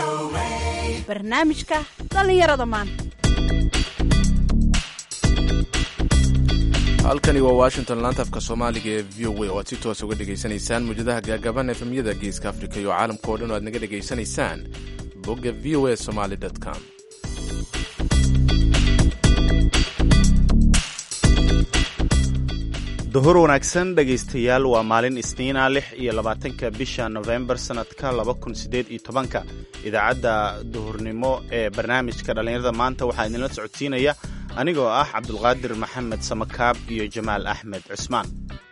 barnaamijka dhallinyarada maanta halkani waa washington laantafka soomaaliga ee v o a oo aad si toos uga dhegaysanaysaan muujadaha gaagaban efemyada geeska afrika iyo caalamka oo dhan oo aad naga dhegaysanaysaan bogga v o a somaly com duhur wanaagsan dhegaystayaal waa maalin isniina lix iyo labaatanka bisha nofembar sannadka laba kun siddeed iyo tobanka idaacadda duhurnimo ee barnaamijka dhallinyarada maanta waxaa idinla socodsiinaya anigoo ah cabdulqaadir maxamed samakaab iyo jamaal axmed cusmaan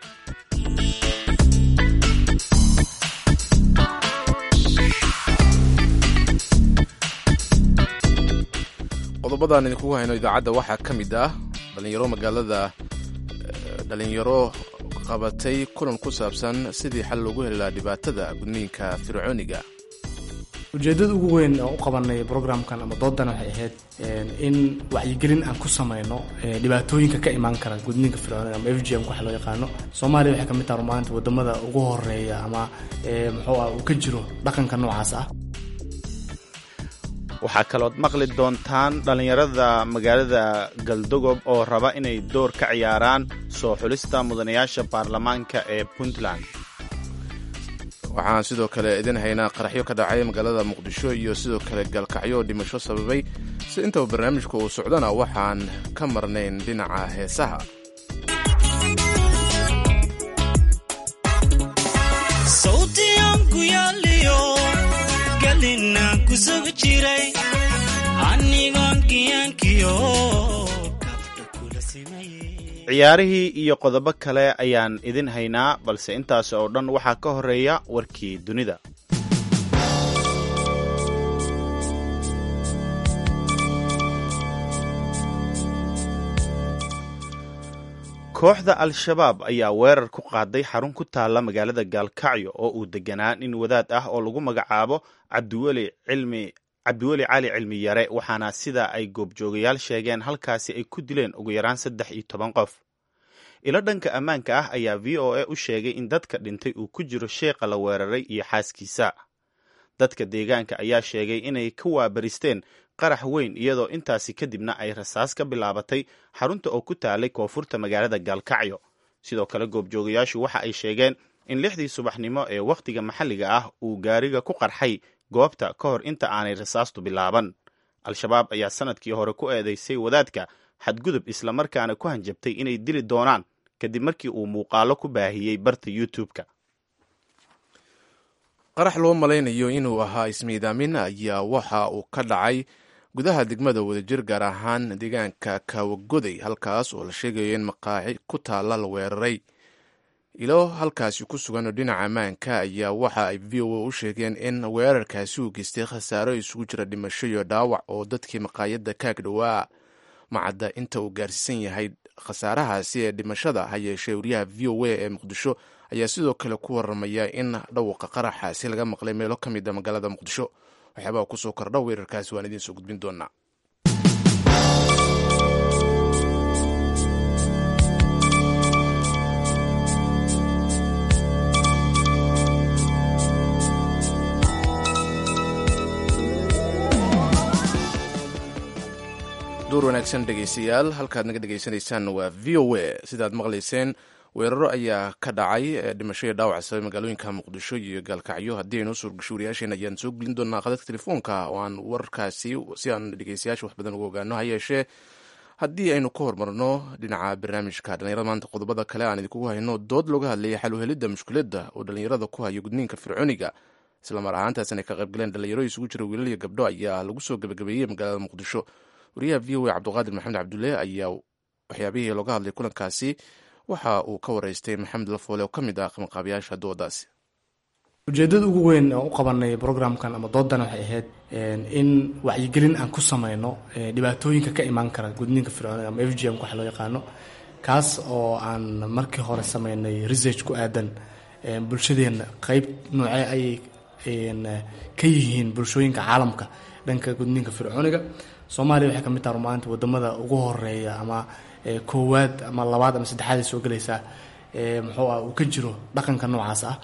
qodobadaan idinkugu hayno idaacadda waxaa ka mid ah dhallinyaro magaalada dhalinyaro qabatay kulan ku saabsan sidii xal loogu heli lahaa dhibaatada gudniinka fircooniga ujeeddada ugu weyn oo u qabanay brograamkan ama doodan waxay ahayd in wacyigelin aan ku samayno dhibaatooyinka ka imaan kara gudniinka fircooniga ama f g m waxa loo yaqaano soomaaliya waxay ka mid taha rumaanta wadamada ugu horeeya ama muxuu ah uu ka jiro dhaqanka noocaas ah waxaa kalood maqli doontaan dhallinyarada magaalada galdogob oo raba inay door ka ciyaaraan soo xulista mudanayaasha baarlamaanka ee puntland waxaan sidoo kale idin haynaa qaraxyo ka dhacay magaalada muqdisho iyo sidoo kale galkacyo dhimasho sababay si intaba barnaamijka uu socdana waxaan ka marnayn dhinaca heesaha ciyaarihii iyo qodobo kale ayaan idin haynaa balse intaas oo dhan waxaa ka horeeya warkii dunida kooxda al-shabaab ayaa weerar ku qaaday xarun ku taalla magaalada gaalkacyo oo uu deganaa nin wadaad ah oo lagu magacaabo cabdiweli cilmi cabdiweli cali cilmi yare waxaana sida ay goobjoogayaal sheegeen halkaasi ay ku dileen ugu yaraan saddex iyo toban qof ilo dhanka ammaanka ah ayaa v o a u sheegay in dadka dhintay uu ku jiro sheeqa la weeraray iyo xaaskiisa dadka deegaanka ayaa sheegay inay ka waabaristeen qarax weyn iyadoo intaasi kadibna ay rasaas ka bilaabatay xarunta oo ku taalay koonfurta magaalada gaalkacyo sidoo kale goobjoogayaashu waxa ay sheegeen in lixdii subaxnimo ee wakhtiga maxalliga ah uu gaariga ku qarxay goobta ka hor inta aanay rasaastu bilaaban al-shabaab ayaa sanadkii hore ku eedeysay wadaadka xadgudub islamarkaana ku hanjabtay inay dili doonaan kadib markii uu muuqaalo ku baahiyey barta youtube-ka qarax loo malaynayo inuu ahaa ismiidaamin ayaa waxa uu ka dhacay gudaha degmada wadajir gaar ahaan deegaanka kaawagoday halkaas oo la sheegayo in maqaaci ku taalla la weeraray ilo halkaasi ku sugan oo dhinaca ammaanka ayaa waxa ay v o a u sheegeen in weerarkaasi uu geystay khasaaro isugu jira dhimasho iyo dhaawac oo dadkii maqaayadda kaag dhowaa macadda inta uu gaarsiisan yahay khasaarahaasi ee dhimashada ha yeeshee wariyaha v o a ee muqdisho ayaa sidoo kale ku waramaya in dhawqa qaraxaasi laga maqlay meelo ka mid a magaalada muqdisho waxyaabaha kusoo kordha weerarkaasi waan idiin soo gudbin doonaa duur wanaagsan dhegaystayaal halkaad naga dhegaysanaysaan waa v o a sidaad maqlayseen weeraro ayaa ka dhacay dhimasho iyo dhaawac sabay magaalooyinka muqdisho iyo gaalkacyo haddii aynu suurgasho wariyaasheen ayaan soo gelin doonaa qadadka telefoonka oo aan wararkaasi si aan dhegaystayaasha wax badan uga ogaano ha yeeshee haddii aynu ka hormarno dhinaca barnaamijka dhallinyarada maanta qodobada kale aan idinkugu hayno dood looga hadlayay xal uhelidda mushkiladda oo dhallinyarada ku hayo gudniinka fircooniga islamar ahaantaasina ay ka qaybgaleen dhalinyaro isugu jira wiilal iyo gabdho ayaa lagu soo gebagabeeyey magaalada muqdisho wariyaha v o a cabdiqaadir maxamed cabdulle ayaa waxyaabihii looga hadlay kulankaasi waxa uu ka wareystay maxamed lafoole oo ka mid ah qabanqaabiyaasha doodaasi ujeeddada ugu weyn oo u qabanay brograamkan ama doodan waxay ahayd in wacyigelin aan ku samayno dhibaatooyinka ka imaan kara gudniinka fircooniga ama f g m waxa loo yaqaano kaas oo aan markii hore sameynay research ku aadan bulshadeenna qeyb noocee ayay ka yihiin bulshooyinka caalamka dhanka gudniinka fircooniga soomaaliya waxay ka mid taha rumaanta wadamada ugu horeeya ama koowaad ama labaad ama saddexaad ay soo gelaysaa muxuu ah uu ka jiro dhaqanka noocaas ah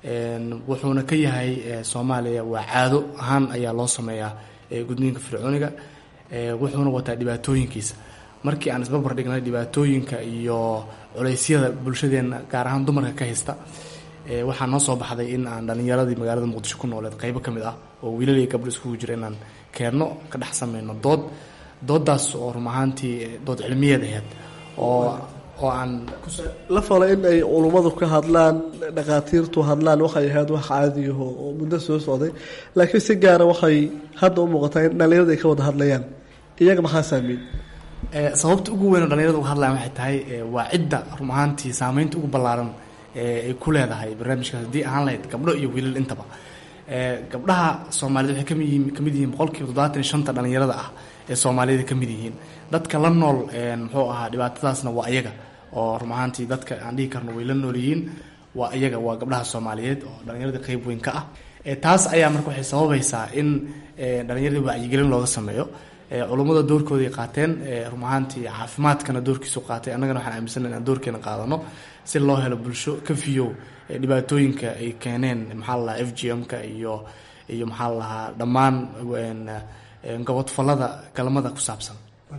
wuxuuna ka yahay soomaaliya waa caado ahaan ayaa loo sameeyaa gudniinka fircooniga wuxuuna wataa dhibaatooyinkiisa markii aan isbarbar dhignay dhibaatooyinka iyo culeysyada bulshadeenna gaar ahaan dumarka ka haysta waxaa noo soo baxday in aan dhalinyaradii magaalada muqdisho ku nooleed qaybo ka mid ah oo wiilal iyo gabdho iskugu jira inaan keenno ka dhex sameyno dood doodaas oo run ahaantii dood cilmiyeed aheyd oo oo aan la falo in ay culummadu ka hadlaan dhakhaatiirtu hadlaan waxay ahayd wax caadiyaho oo muddo soo socday laakiin si gaara waxay hadda u muuqataa in dhalinyarada ay ka wada hadlayaan iyaga maxaa saameyn sababta ugu weyn oo dhalinyarada uga hadlayan waxay tahay waa cidda run ahaantii saameynta ugu ballaaran ay ku leedahay barnaamijkaas haddii ahaan lahayd gabdho iyo wiilal intaba gabdhaha soomaaliyed waxay kami yihiin kamid yihiin boqolkiiba toddobaatan iyo shanta dhalinyarada ah ee soomaaliyada ka mid yihiin dadka la nool muxuu ahaa dhibaatadaasna waa iyaga oo run ahaantii dadka aan dhihi karno way la nool yihiin waa iyaga waa gabdhaha soomaaliyeed oo dhallinyaradii qayb weyn ka ah taas ayaa marka waxay sababaysaa in dhallinyaradii wacyigelin looga sameeyo culummada doorkooday qaateen run ahaantii caafimaadkana doorkiisu qaatay annagana waxaan aaminsana inaan doorkeena qaadano si loo helo bulsho ka fiyow dhibaatooyinka ay keeneen maxaa la lahaa f g m-ka iyo iyo maxaa la lahaa dhammaan gobodfallada galmada ku saabsan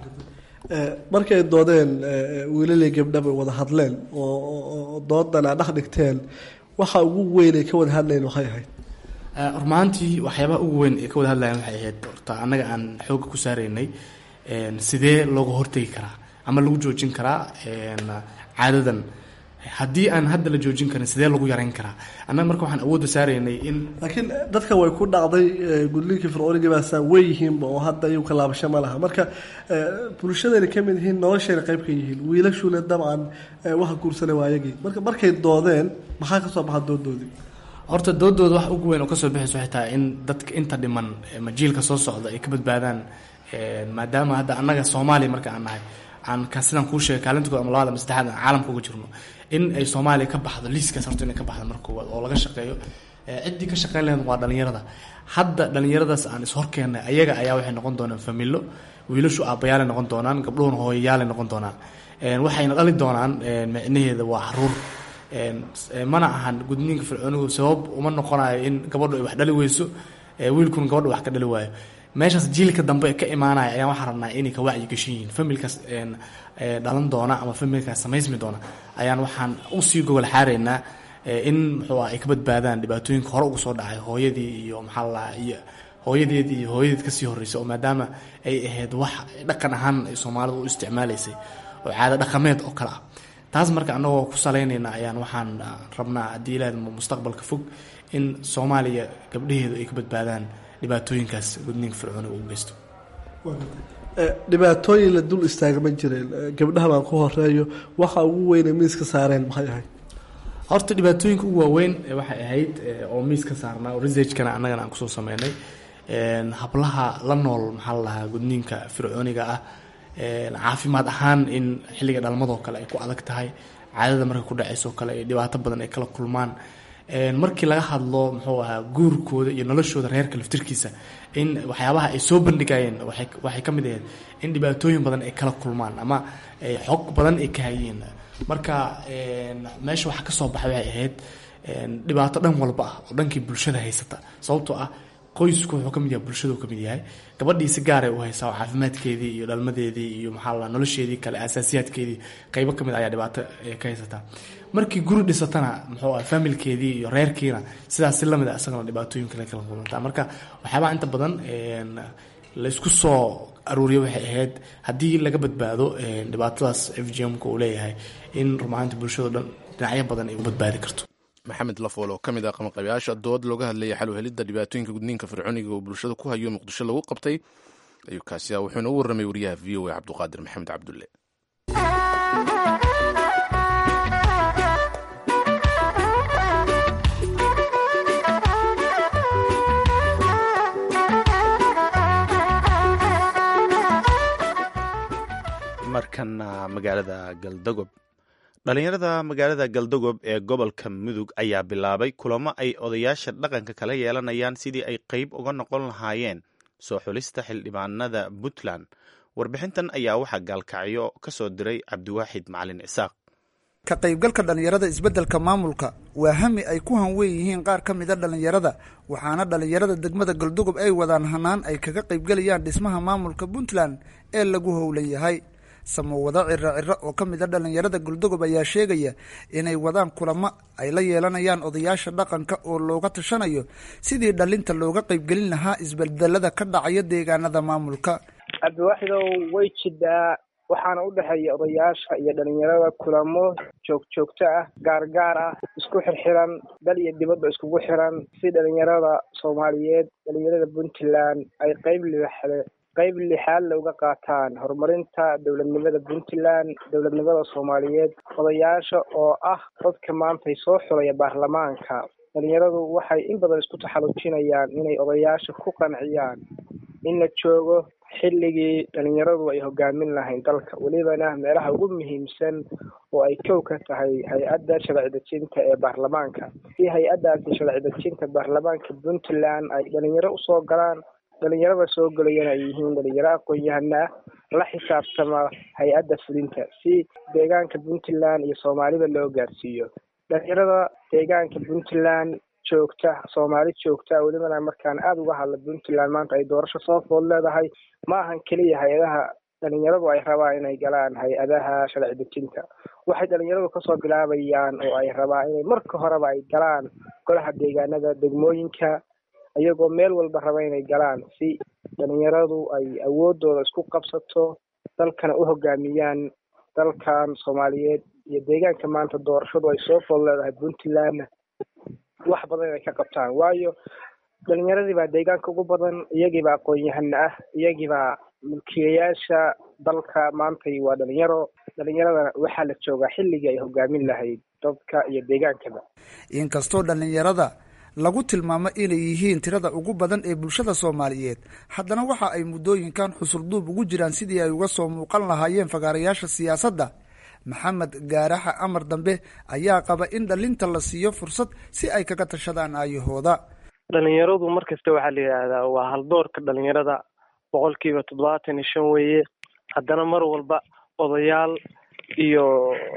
markay doodeen wiilalii gabdhaba wada hadleen oo doodan aa dhex dhigteen waxa ugu weyn ay ka wada hadlayen waxay ahayd rumaantii waxyaabaha ugu weyn ee ka wada hadlayan waxay ahayd horta annaga aan xooga ku saaraynay sidee looga hortegi karaa ama lagu joojin karaa caadadan haddii aan hadda la joojin karin sidee lagu yareyn karaa annaga marka waxaan awoodda saaraynay in laakiin dadka way ku dhacday gudniinkii fircooniga baasaa way yihiinba oo hadda iyagu kalaabasho ma laha marka bulshadayna ka mid yihiin noloshayna qayb ka yihiin wiilashuna dabcan waxa guursanay waa ayagii marka markay doodeen maxaa ka soo baxa doodoodii horta doodooda wax ugu weyn oo kasoo baxaysa waxay tahay in dadka inta dhiman majiilka soo socda ay ka badbaadaan maadaama hadda annaga soomaaliya marka aan nahay aan ka sidaan kuu sheegay kaalinta kood ama labaad ama saddexaad aan caalamka uga jirno in ay soomaaliya ka baxdo liiskaas horta inay ka baxdo marka koowaad oo laga shaqeeyo ciddii ka shaqeyn lahayd waa dhalinyarada hadda dhalinyaradaas aan ishorkeennay ayaga ayaa waxay noqon doonaan familo wiilashu aabbayaalay noqon doonaan gabdhuhuna hooyayaalay noqon doonaan waxayna dhali doonaan micnaheeda waa haruur mana ahan gudniinka fircoonigu sabab uma noqonayo in gabadhu ay wax dhali weyso wiilkuna gabadha wax ka dhali waayo meeshaas jiilka dambe ka imaanaya ayaan waxaan rabnaa inay ka wacyi gashan yihiin familkaas dhalan doona ama familkaas samaysmi doona ayaan waxaan usii gogol xaaraynaa in muxuu ah ay ka badbaadaan dhibaatooyinka hore uga soo dhacay hooyadii iyo maxaa lalahaa iyo hooyadeed iyo hooyadeed kasii horreysay oo maadaama ay ahayd wax dhaqan ahaan ay soomaalidu u isticmaalaysay oo caado dhaqameed oo kale ah taas marka annagoo ku salaynayna ayaan waxaan rabnaa haddii ilaahd mustaqbalka fog in soomaaliya gabdhaheedu ay ka badbaadaan dhibaatooyinkaas gudniinka fircooniga uu geysto dhibaatooyin la dul istaagma jireen gabdhaha baan ku horeeyo waxa ugu weyne miiska saareen maxay ahayd horta dhibaatooyinka ugu waaweyn waxay ahayd oo miiska saarnaa oo researchkana annagana aan kusoo sameynay hablaha la nool maxaa la lahaa gudniinka fircooniga ah caafimaad ahaan in xilliga dhalmadoo kale ay ku adag tahay caadada markay ku dhacaysoo kale ay dhibaato badan ay kala kulmaan markii laga hadlo muxuu ahaa guurkooda iyo noloshooda reerka laftirkiisa in waxyaabaha ay soo bandhigayeen waxay ka mid ahayd in dhibaatooyin badan ay kala kulmaan ama xog badan ay ka hayeen marka meesha waxa kasoo baxay waxay ahayd dhibaato dhan walba ah oo dhankii bulshada haysata sababtoo ah qoysku wuxuu ka mid yahay bulshadu ka mid yahay gabadhii si gaaray u haysaa oo caafimaadkeedii iyo dhalmadeedii iyo maxaa la nolosheedii kale asaasiyaadkeedii qaybo ka mid ayaa dhibaato ka haysataa markii guri dhisatana muxuu ah familkeedii iyo reerkiina sidaas si lamid a isagana dhibaatooyin kale kala kulantaa marka waxyaabaha inta badan laysku soo aruuriyo waxay ahayd haddii laga badbaado dhibaatadaas f g m-ka uu leeyahay in rumahaanta bulshado dhan dhinacyo badan ay u badbaadi karto maxamed lafool oo ka mid ah qabanqabayaasha dood looga hadlayay xal u helidda dhibaatooyinka gudniinka fircooniga oo bulshada ku hayo muqdisho lagu qabtay ayuu kaasi ah wuxuuna u warramay wariyaha v o a cabduqaadir maxamed cabdulle markana magaalada galdagob dhalinyarada magaalada galdagob ee gobolka mudug ayaa bilaabay kulamo ay odayaasha dhaqanka kala yeelanayaan sidii ay qeyb uga noqon lahaayeen soo xulista xildhibaanada puntland warbixintan ayaa waxaa gaalkacyo ka soo diray cabdiwaaxid macalin isaaq ka qaybgalka dhallinyarada isbeddelka maamulka waa hami ay ku hanweyn yihiin qaar ka mida dhallinyarada waxaana dhallinyarada degmada galdogob ay wadaan hanaan ay kaga qaybgelayaan dhismaha maamulka puntland ee lagu howlan yahay samowado ciro ciro oo ka mid a dhallinyarada galdogob ayaa sheegaya inay wadaan kulamo ay la yeelanayaan odayaasha dhaqanka oo looga tashanayo sidii dhalinta looga qaybgelin lahaa isbedelada ka dhacaya deegaanada maamulka cabdiwaaxidow way jidaa waxaana u dhexeeya odayaasha iyo dhalinyarada kulamo joogjoogto ah gaargaar ah isku xirxiran dal iyo dibadba iskugu xiran si dhalinyarada soomaaliyeed dhalinyarada puntland ay qeyb libaxle qeyb lixaad looga qaataan horumarinta dowladnimada puntland dowladnimada soomaaliyeed odayaasha oo ah dadka maantay soo xulaya baarlamaanka dhalinyaradu waxay in badan isku taxalujinayaan inay odayaasha ku qanciyaan in la joogo xilligii dhalinyaradu ay hogaamin lahayn dalka welibana meelaha ugu muhiimsan oo ay kow ka tahay hay-adda sharci dejinta ee baarlamaanka si hay-addaasi sharci dejinta baarlamaanka puntland ay dhalinyaro usoo galaan dhalinyarada soo gelayana ay yihiin dhalinyaro aqoon-yahana la xisaabtama hay-adda fulinta si deegaanka puntland iyo soomaalida loo gaarsiiyo dhalinyarada deegaanka puntland joogta soomaali joogta welibana markaan aada uga hadla puntland maanta ay doorasho soo food leedahay ma ahan keliya hay-adaha dhalinyaradu ay rabaan inay galaan hay-adaha sharci dejinta waxay dhalinyaradu kasoo bilaabayaan oo ay rabaan inay marka horeba ay galaan golaha deegaanada degmooyinka iyagoo meel walba raba inay galaan si dhalinyaradu ay awoodooda isku qabsato dalkana u hogaamiyaan dalkan soomaaliyeed iyo deegaanka maanta doorashadu ay soo food leedahay puntlandna wax badan inay ka qabtaan waayo dhalinyaradii baa deegaanka ugu badan iyagiibaa aqoon-yahana ah iyagiibaa mulkiyayaasha dalka maantay waa dhalinyaro dhalinyaradana waxaa la joogaa xilligii ay hogaamin lahayd dadka iyo deegaankaba inkastoo dhallinyarada lagu tilmaamo inay yihiin tirada ugu badan ee bulshada soomaaliyeed haddana waxa ay muddooyinkan xusulduub ugu jiraan sidii ay uga soo muuqan lahaayeen fagaarayaasha siyaasadda maxamed gaaraxa amar dambe ayaa qaba in dhalinta la siiyo fursad si ay kaga tashadaan aayahooda dhalinyaradu mar kasta waxaa la yidhaahdaa waa haldoorka dhalinyarada boqolkiiba toddobaatan iyo shan weeye haddana mar walba odayaal iyo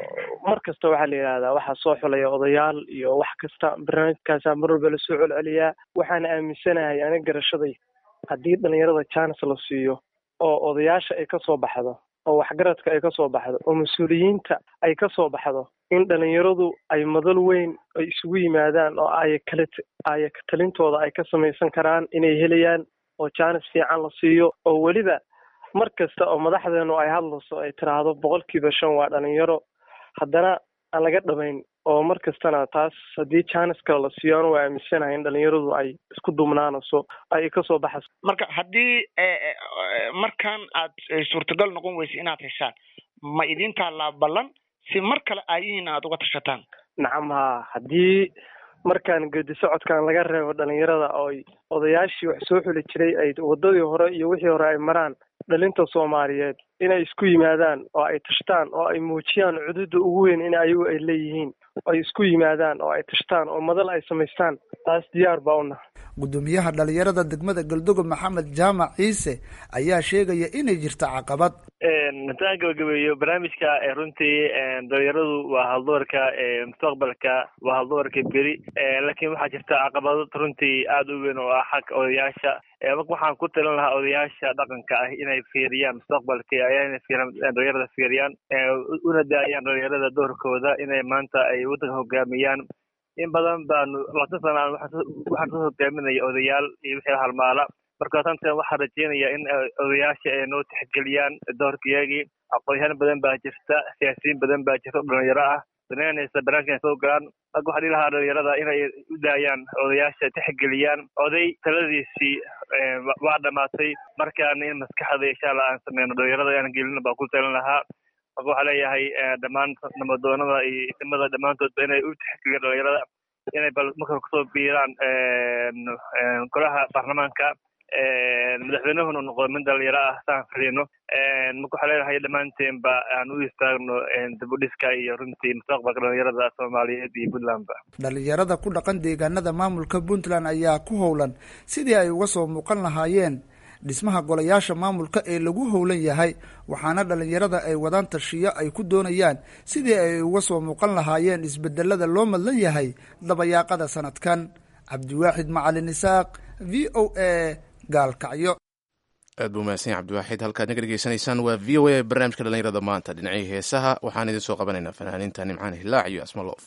mar kasta waxaa la yidhahdaa waxaa soo xulaya odayaal iyo wax kasta barnaamijkaasaa mar walba lasoo celceliyaa waxaana aaminsanahay aniga garashaday haddii dhalinyarada jaanis la siiyo oo odayaasha ay kasoo baxdo oo waxgaradka ay kasoo baxdo oo mas-uuliyiinta ay kasoo baxdo in dhalinyaradu ay madal weyn ay isugu yimaadaan oo ay kale ay talintooda ay ka samaysan karaan inay helayaan oo jaanis fiican la siiyo oo weliba mar kasta oo madaxdeenu ay hadlayso ay tiraahdo boqolkiiba shan waa dhalinyaro haddana aan laga dhamayn oo mar kastana taas haddii jaanis kale la siiyo anu waa aaminsanahay in dhalinyaradu ay isku dumnaanayso ay kasoo baxayso marka haddii markan aad suurtagal noqon weysa inaad heshaan ma idin taallaa ballan si mar kale aayihiin aad uga tashataan nacam ha haddii markaan gedi socodkan laga reebo dhalinyarada ooy odayaashii wax soo xuli jiray ay wadadii hore iyo wixii hore ay maraan dhalinta soomaaliyeed inay isku yimaadaan oo ay tashtaan oo ay muujiyaan cududa ugu weyn in ayagu ay leeyihiin ay isku yimaadaan oo ay tashtaan oo madal ay samaystaan taas diyaar baa una gudoomiyaha dhalinyarada degmada galdogob maxamed jaamac ciise ayaa sheegaya inay jirto caqabad haddaan gabagabeeyo barnaamijka runtii dhalinyaradu waa haldoorka mustaqbalka waa haldoorka beri laakiin waxaa jirta caqabado runtii aada u weyn oo ah xagga odayaasha marka waxaan ku talin lahaa odayaasha dhaqanka ah inay fiiriyaan mustaqbalka ayana dhalinyarada fiiriyaan una daayaan dhalinyarada doorkooda inay maanta ay waddanka hogaamiyaan in badan baanu labaatan sana waxaan soo hogaaminaya odayaal iyo wixii halmaala marka tantan waxaan rajeynaya in odayaasha ay noo tixgeliyaan doorkayagii aqoonyahaan badan baa jirta siyaasiyiin badan baa jirta oo dhalinyaro ah danaynaysa barnaamijka ay soo galaan marka waxaan dhihi lahaa dhalinyarada inay u daayaan odayaasha tixgeliyaan oday taladiisii waa dhamaatay markaana in maskaxda insha allah aan sameyno dhalinyarada aan gelino baan ku talin lahaa marka waxaa leeyahay dhammaan namadoonada iyo isimada dhammaantoodba inay u tixgeliyaan dhalinyarada inay bal marka kusoo biiraan golaha baarlamaanka madaxweynahuna noqdo min dhalinyaro ah saan filino marka waxaa leenahay dhammaanteenba aan u istaagno dibudhiska iyo runtii mustaqbalka dhalinyarada soomaaliyeed iyo puntlandba dhalinyarada ku dhaqan deegaanada maamulka puntland ayaa ku howlan sidii ay uga soo muuqan lahaayeen dhismaha golayaasha maamulka ee lagu howlan yahay waxaana dhallinyarada ay wadaan tashiyo ay ku doonayaan sidii ay uga soo muuqan lahaayeen isbedelada loo madlan yahay dabayaaqada sanadkan cabdiwaaxid macalin isaaq v o a gaalkacyo aad buu mahadsan yahay cabdiwaaxid halkaad naga dhegeysanaysaan waa v o a barnaamijka dhallinyarada maanta dhinacii heesaha waxaan idin soo qabanaynaa fanaaniinta nimcaan hilaac iyo asmaloof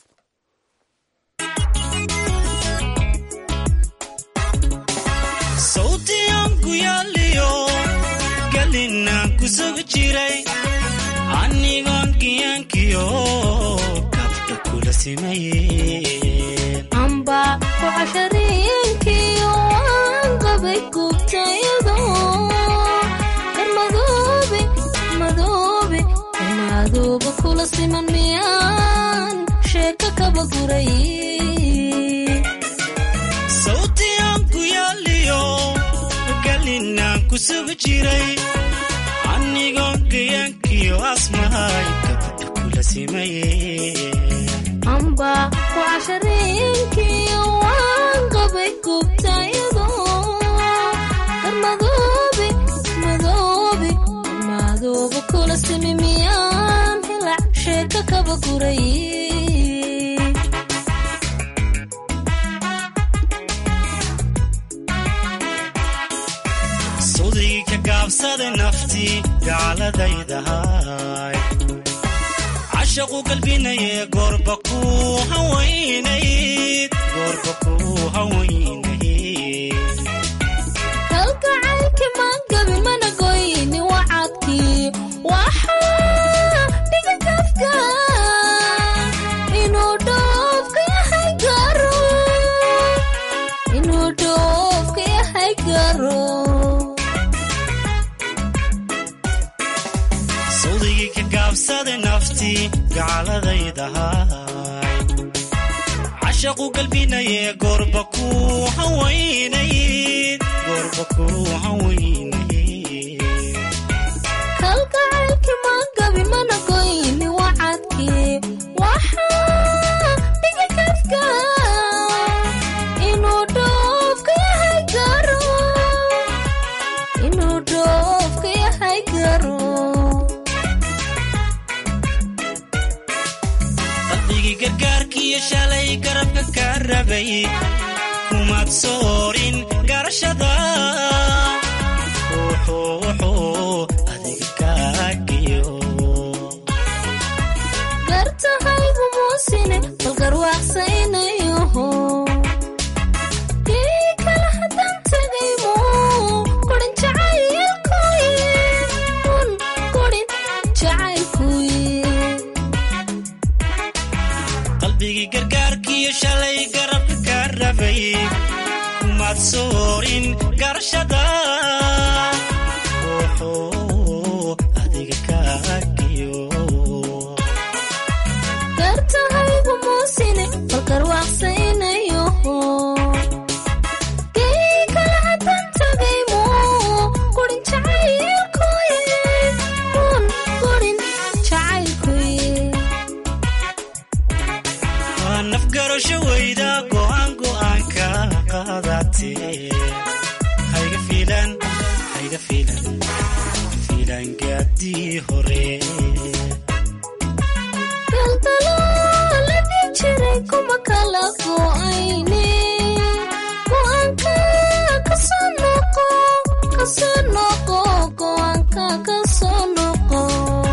sawtiyanku yaaliyo galinaan ku sugi jiray anigoon giyaankiyo kabka kula simayeen amba ku cashariinkiyo waan qabay gubtayado madoobe madoobe madooba kula siman miyaan sheeko kaba guray sawtiyanku yaaliyo galinaan ku sugi jiray anigoon giyaankiyo asmahay kabka kula simayeen amba ku cashariinkiyo waan qabay gubtayado dar madoobe madoobe madooba kula simi miyaan hilac sheeko kaba guray sudii ka gaabsada naftii gaaladaydahay cashaqu galbinaye goorba ku hawaynayd goorba ku hawaynayd kalgacaylki maan gabin mana goyni wacadkii waxaa dhiga kafka inuu dhoofka yahay garo inuu dhoofka yahay garo sawdigii ka gaabsada naftii gaaladaydahay cashaqu galbinaye goorba ku hawaynayd goorba ku hawaynayd kalgacaylki maan gabin mana goyni wacadkii waxaa dhiga kafka inuu dhoofka yahay garo inuu dhoofka yahay garo qalbigii gargaarkiiyo shalay garabka ka rabay kumaad soorin garashada wuxuu wuxuu adiga kaagiyo gartahaygu muusine bal garwaaqsaynayoho kii kala haddaan tegaymo kurin jacaylkuye un kurin jacaylkuye qalbigii gargaarkiiyo shalay garabka ka rabay kumaad soorin garashada wuxuu adiga kaagiyo gartahaygu muusine bal garwaaqsaynayoho kii kala haddaan tegaymo kurin jacaylkuye un kurin jacaylkuye waa nafgarasho weyda go'aan go'aanka qaadatee hayga fiilan hayga fiilan fiilan gaadii hore daldalooladii jiray kuma kala go'ayne go'aanka kasoo noqo kasoo noqo go'aanka kasoo noqo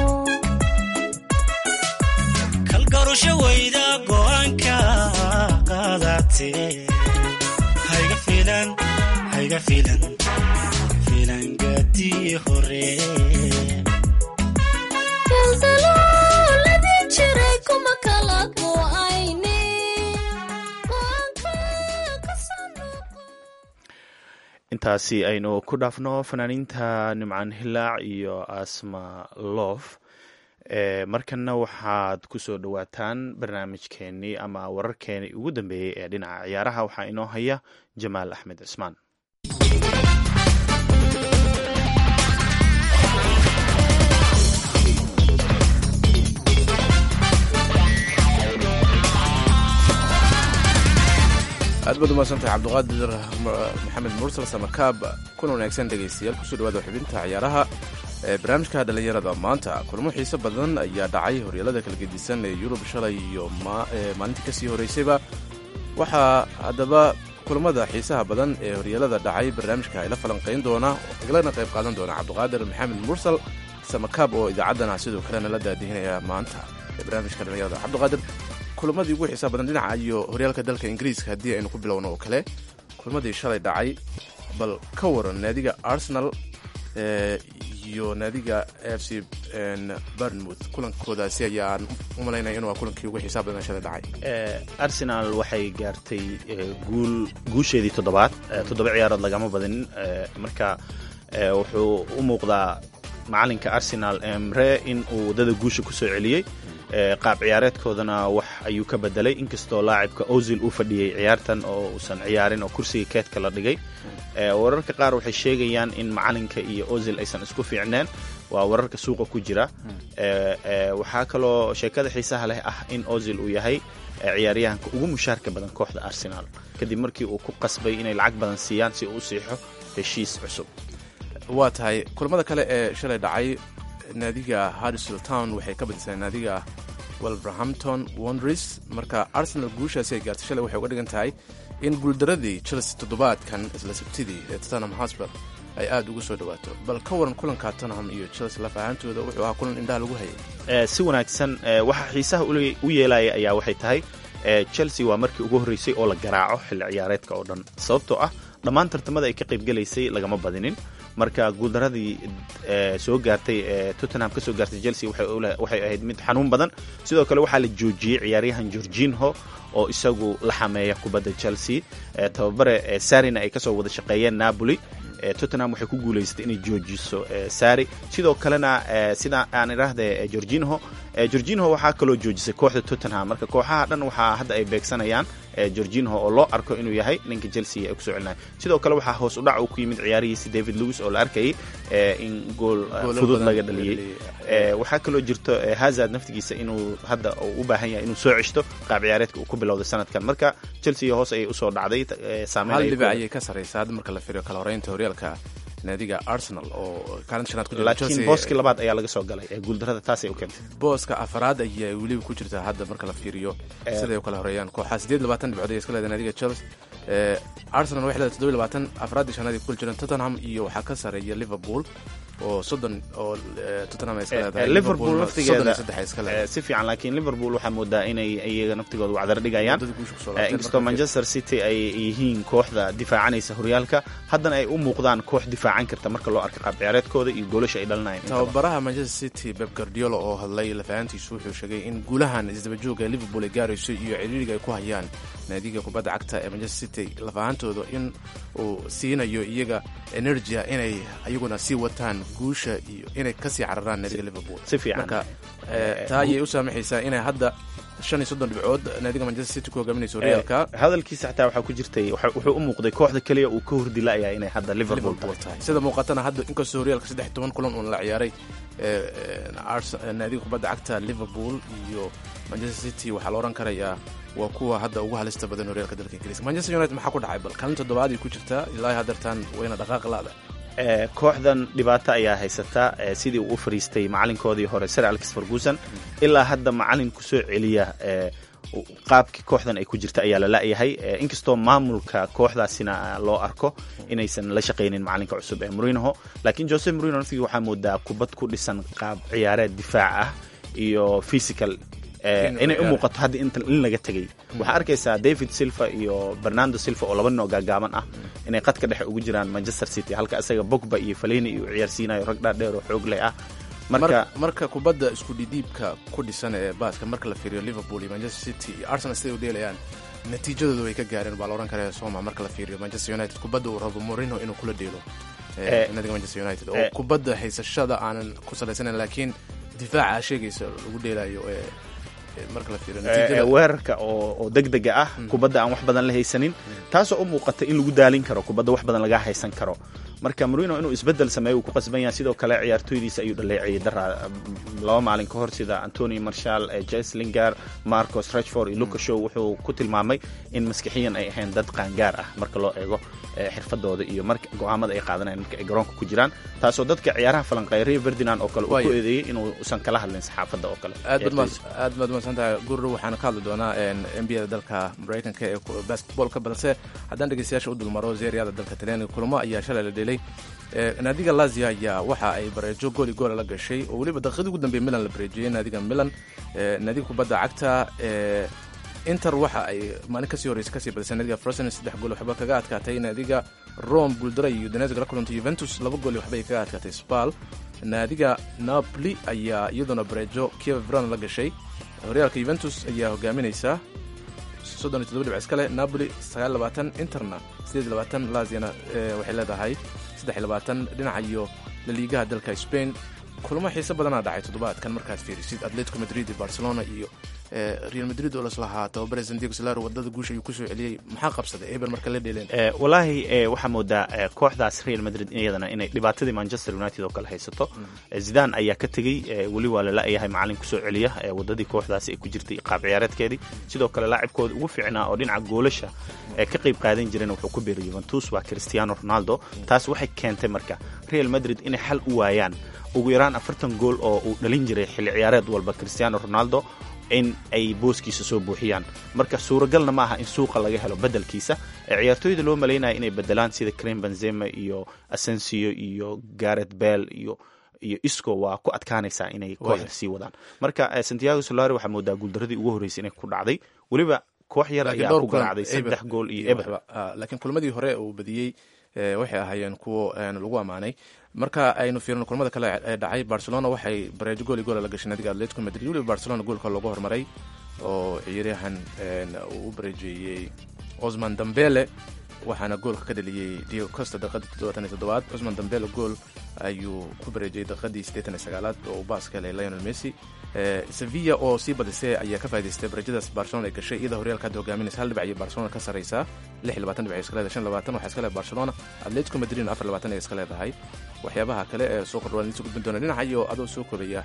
kalgarasho weyda go'aanka qaadatee hayga fiilan hayga fiilan fiilan gaadii hore daldalooladii jiray kuma kala go'ayne go'aanka kasoo noqo intaasi aynu ku dhaafno fanaaniinta nimcaan hilaac iyo asma loof e markanna waxaad ku soo dhowaataan barnaamijkeenii ama wararkeenii ugu dambeeyey ee dhinaca ciyaaraha waxaa inoo haya jamaal axmed cismaan aad baad umaasantahay cabdiqaadir maxamed mursal samakaab kuna wanaagsan dhegaystayaal kusoo dhawaada xubinta ciyaaraha ee barnaamijka dhallinyarada maanta kulamo xiiso badan ayaa dhacay horyaalada kala gedisan ee yurub shalay iyo maalintii kasii horeysayba waxaa haddaba kulamada xiisaha badan ee horyaalada dhacay barnaamijka ayla falanqayn doona iglana qayb qaadan doona cabdiqaadir maxamed mursal samakaab oo idaacaddana sidoo kalena la daadihinaya maanta ee barnaamijka dhallinyarada cabdiqaadir kulamadii ugu xiisaha badan dhinaca iyo horyaalka dalka ingiriiska haddii aynu ku bilowno oo kale kulamadii shalay dhacay bal ka waran naadiga arsenal iyo naadiga f c barnmouth kulankoodaasi ayaan u malaynaya inuu waa kulankii ugu xiisaha badan shalay dhacay arsenal waxay gaartay guul guusheedii toddobaad toddoba ciyaarood lagama badinin marka wuxuu u muuqdaa macalinka arsenal emre in uu waddada guusha ku soo celiyey qaab ciyaareedkoodana wax ayuu ka bedelay inkastoo laacibka ozil uu fadhiyey ciyaartan oo uusan ciyaarin oo kursiga keedka la dhigay wararka qaar waxay sheegayaan in macalinka iyo ozil aysan isku fiicneen waa wararka suuqa ku jira waxaa kaloo sheekada xiisaha leh ah in ozil uu yahay ciyaaryahanka ugu mushaarka badan kooxda arsenal kadib markii uu ku qasbay inay lacag badan siiyaan si uu u siixo heshiis cusub waa tahay kulamada kale ee shalay dhacay naadiga harrisville town waxay ka badisay naadiga wolverhampton wondres marka arsenal guushaasi ay gaartay shalay waxay uga dhigan tahay in guuldaradii chelsea toddobaadkan isla sabtidii ee tottenham hosper ay aada ugu soo dhawaato bal ka waran kulanka tottenham iyo chelsea laf ahaantooda wuxuu ahaa kulan indhaha lagu hayay si wanaagsan waxa xiisaha u yeelaya ayaa waxay tahay chelsea waa markii ugu horreysay oo la garaaco xilli ciyaareedka oo dhan sababtoo ah dhammaan tartamada ay ka qaybgelaysay lagama badinin marka guuldaradii soo gaartay ee tottenham ka soo gaartay chelsea waxay ahayd mid xanuun badan sidoo kale waxaa la joojiyey ciyaaryahan georginho oo isagu la xameeya kubadda chelsea tababare sarina ay kasoo wada shaqeeyeen napoli tottenham waxay ku guulaysatay inay joojiso sari sidoo kalena sida aan idhaahda georginho georginho waxaa kaloo joojisay kooxda tottenham marka kooxaha dhan waxaa hadda ay beegsanayaan georginho oo loo arko inuu yahay ninka chelsea ay kusoo celinaya sidoo kale waxaa hoos u dhac uu ku yimid ciyaarihiisi david lewis oo la arkayay in gool fudud laga dhaliyey waxaa kaloo jirto hazard naftigiisa inuu hadda u baahan yahay inuu soo ceshto qaab ciyaareedka uu ku bilowday sanadkan marka chelsea hoos ayay usoo dhacday hal dhibic ayay ka sarraysa hadda marka la firiyo kala horeynta horyaalka naadiga arsenal oo kaalinta shanaad ku jirta laakiin booskii labaad ayaa laga soo galay ee guuldarada taasay u keentay booska afaraad ayaa weliba ku jirta hadda marka la fiiriyo siday u kala horeeyaan kooxaa sideed labaatan dhibcood ay iska leedahay naadiga chelsea arsenal waxay leedahay toddoba labaatan afraadii shanaad ay ku kula jiraan tottenham iyo waxaa ka sarreeya liverpool oo soddon oo tottenham ay iska leedahay liverpool naftigeeda saddex ay iska leedahay si fiican laakiin liverpool waxaa moodaa inay iyaga naftigooda wacdar dhigayaan inkastoo manchester city ay yihiin kooxda difaacanaysa horyaalka haddana ay u muuqdaan koox difaacan karta marka loo arka qaab ciyaareedkooda iyo goolasha ay dhalinayaan tababaraha manchester city beb guardiola oo hadlay lafahantiisu wuxuu sheegay in guulahan isdabajooga ee liverpool ay gaarayso iyo ciriiriga ay ku hayaan naadiga kubadda cagta ee manchester city lafahantooda in uu siinayo iyaga energia inay iyaguna sii wataan guusha iyo inay kasii cararaan naadiga liverpool si fiican marka taa ayay u saamaxaysaa inay hadda shan iyo soddon dhibcood naadiga manchester city ku hogaaminayso horyaalka hadalkiisa xataa waxaa ku jirtay wuxuu u muuqday kooxda keliya uu ka hordilaayaa inay hadda liverpool tahay sida muuqatana hadda inkastoo horyaalka saddex iyo toban kulan uun la ciyaaray naadiga kubadda cagta liverpool iyo manchester city waxaa la odhan karayaa waa kuwa hadda ugu halista badan horyaalka dalka ingiriiska manchester united maxaa ku dhacay bal kaalin toddobaad ay ku jirtaa ilaa haddeertaan wayna dhaqaaq laada kooxdan dhibaato ayaa haysata sidii uu u fariistay macalinkoodii hore sir alex ferguson ilaa hadda macalin kusoo celiya qaabkii kooxdan ay ku jirta ayaa la la'yahay inkastoo maamulka kooxdaasina loo arko inaysan la shaqaynin macalinka cusub ee morinoho laakiin jose morino naftigii waxaa moodaa kubad ku dhisan qaab ciyaareed difaac ah iyo physical inay u muuqato hadda in laga tegay waxaa arkaysaa david silva iyo bernando silva oo laba nin oo gaagaaban ah inay qadka dhexe ugu jiraan manchester city halka isaga bogba iyo faleni iyo ciyaarsiinayo rag dhaadheer oo xoog leh ah marka marka kubadda isku dhidhiibka ku dhisan ee baaska marka la fiiriyo liverpool iyo manchester city iyo arsenal siday u dheelayaan natiijadooda way ka gaareen baa la odhan karaya soma marka la fiiriyo manchester united kubadda uu rabo morino inuu kula dheelo nadiga manchester united oo kubadda haysashada aanan ku salaysanayn laakiin difaaca sheegaysa lagu dheelayo weerarka oo degdega ah kubadda aan wax badan la haysanin taasoo u muuqata in lagu daalin karo kubadda wax badan laga haysan karo marka marino inuu isbedel sameeyo uu ku qasban yahay sidoo kale ciyaartooydiisa ayuu dhaleeciyey dara laba maalin ka hor sida antony marshall jeslinger marcos rachford iyo lucas show wuxuu ku tilmaamay in maskixiyan ay ahayn dad qaangaar ah marka loo eego xirfadooda iyo marka go-aamada ay qaadanayaan marka ay garoonka ku jiraan taasoo dadka ciyaaraha falanqeyraya ferdinand oo kale uu ku eedeeyey inuusan kala hadlin saxaafadda oo kale aad baad mahadsantahay gurur waxaana ka hadli doonaa n b a da dalka maraykanka ee basketbolka balse haddaan dhegeystayaasha u dulmaro zeeriyada dalka talyaaniga kulamo ayaa shalay la dhelay naadiga lazia ayaa waxa ay bareejo gooli goola la gashay oo weliba daqiiqadii ugu dambeeye milan la bareejiyey naadiga milan naadiga kubadda cagta inter waxa ay maalin kasii horreysa kasii badisay naadiga frosen saddex gool waxba kaga adkaatay naadiga rome guuldaray iyo udinese la kulantay juventus laba gool waxbay kaga adkaatay spal naadiga napoli ayaa iyaduna bareejo kiev vran la gashay horyaalka juventus ayaa hogaaminaysa soddon iyo toddoba dhibc iskale napoli sagaal labaatan interna sideed iyo labaatan laziana waxay leedahay saddex iyo labaatan dhinaca iyo laliigaha dalka spain kulamo xiise badanaa dhacay toddobaadkan markaad fiirisid atletico madrid iyo barcelona iyo real madrid oo laslahaa tababare sandiego solaro wadada guusha ayuu kusoo celiyey maxaa qabsaday eber marka la dheeleen walaahi waxaa moodaa kooxdaas real madrid iyadana inay dhibaatadii manchester united oo kale haysato zidan ayaa ka tegey weli waa lala-yahay macalin kusoo celiya wadadii kooxdaasi ay ku jirtay qaab ciyaareedkeedii sidoo kale laacibkooda ugu fiicnaa oo dhinaca goolasha ka qayb qaadan jireen wuxuu ku biiray juventus waa cristiano ronaldo taas waxay keentay marka real madrid inay xal u waayaan ugu yaraan afartan gool oo uu dhalin jiray xilli ciyaareed walba cristiano ronaldo in ay booskiisa soo buuxiyaan marka suuragalna ma aha in suuqa laga helo bedelkiisa ciyaartooyda loo malaynaya inay bedelaan sida crem benzema iyo asensio iyo garet bell iyo iyo isco waa ku adkaanaysaa inay kooxda sii wadaan marka santiago solari waxaa moodaa guuldaradii ugu horreysay inay ku dhacday weliba koox yar ayaa ku garaacday saddex gool iyo eber laakiin kulmadii hore uu badiyey waxay ahaayeen kuwo lagu ammaanay marka aynu fiirino kulamada kale ee dhacay barcelona waxay bareejo gooli goola la gashay naadiga atletico madrid weliba barcelona goolka looga hormaray oo ciyaaryahan uu u bareejeeyey osman dambele waxaana goolka ka dhaliyey diego costa daqiiqadii toddobaatan iyo toddobaad osman dambele gool ayuu ku bareejiyey daqiiqadii siddeetan iyo sagaalaad oo uu baas ka helay lionel messi sevilla oo sii badisay ayaa ka faa'idaystay barajadaas barcelona ay gashay iyada horyaalka hadda hogaaminaysa hal dhibac ayay barcelona ka sarraysaa lix iyo labaatan dhibac ay iska leedahay shan labaatan waxaa iska leedahay barcelona atletico madridna afar labaatan ay iska leedahay waxyaabaha kale ee soo kordhawaan idiin soo gudbin doona dhinaca iyo adoo soo koobaya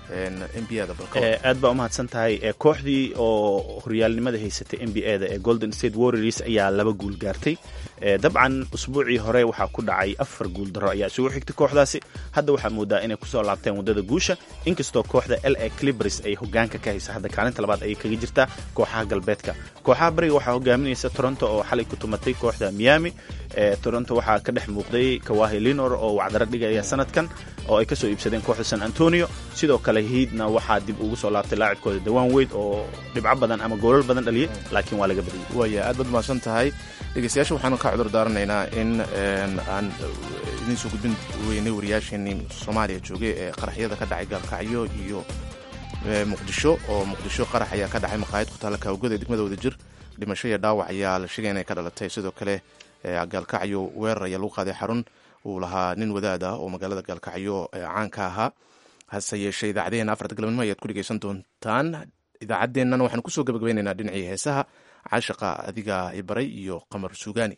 n b a da aad baa umahadsan tahay kooxdii oo horyaalnimada haysatay n b a da ee golden state warriors ayaa laba guul gaartay dabcan usbuucii hore waxaa ku dhacay afar guul daro ayaa isugu xigtay kooxdaasi hadda waxaa moodaa inay kusoo laabteen waddada guusha inkastoo kooxda l a clibris ay hogaanka ka haysa hadda kaalinta labaad ayay kaga jirtaa kooxaha galbeedka kooxaha bariga waxaa hogaaminaysa toronto oo xalay ku tumatay kooxda miami toronto waxaa ka dhex muuqday kawahi linor oo wacdaro dhigaya sanadkan oo ay kasoo iibsadeen kooxda san antonio sidoo kale hiidna waxaa dib ugu soo laabtay laacibkooda dawaan weyd oo dhibco badan ama goolal badan dhaliyay laakiin waa laga badiyey waaya aad baad mahadsan tahay dhegeystayaasha waxaanu ka cudur daaranaynaa in aan idiin soo gudbin weynay wariyaasheenii soomaaliya joogay ee qaraxyada ka dhacay gaalkacyo iyo muqdisho oo muqdisho qarax ayaa ka dhacay maqaayad ku taalla kaawgada degmada wadajir dhimasho iyo dhaawac ayaa la sheegay inay ka dhalatay sidoo kale gaalkacyo weerar ayaa lagu qaaday xarun uu lahaa nin wadaad ah oo magaalada gaalkacyo caanka ahaa hase yeeshee idaacadeena afarta galabnimo ayaad ku dhegeysan doontaan idaacaddeennan waxaanu kusoo gabagabaynaynaa dhinacii heesaha caashaqa adiga ibaray iyo qamar suugaani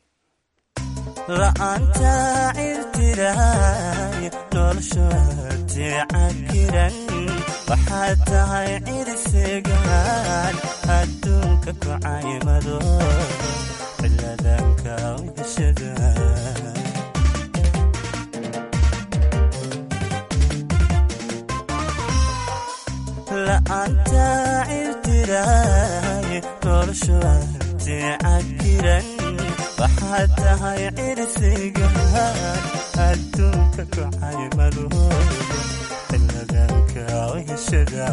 la'aanta cirtiraay noloshoaticakiran waxaad tahay cirsegaan adduunka ku caymado ciladanka weheshada la'aanta cirtiraay noloshoaticakiran waxaad tahay cirsigaan adduunka ku caymado ciladanka weheshada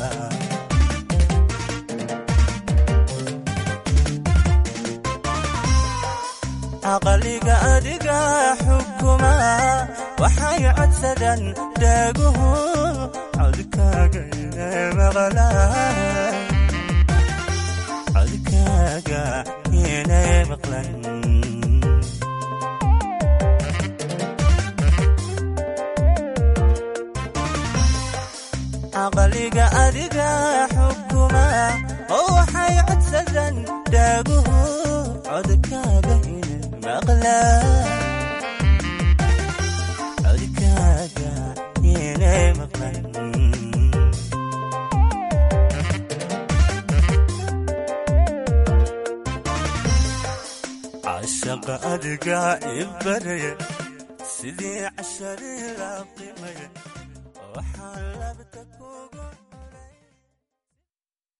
caqaliga adiga xukuma waxay codsadaan dhaaguhu codkaaga inay maqlaan codkaaga inay maqlan caqaliga adiga xukuma oo waxay codsadaan dhaaguhu codkaaga inay maqlaan cashaqa adiga ibaraya sidii casharii la qimaya waxaan labta ku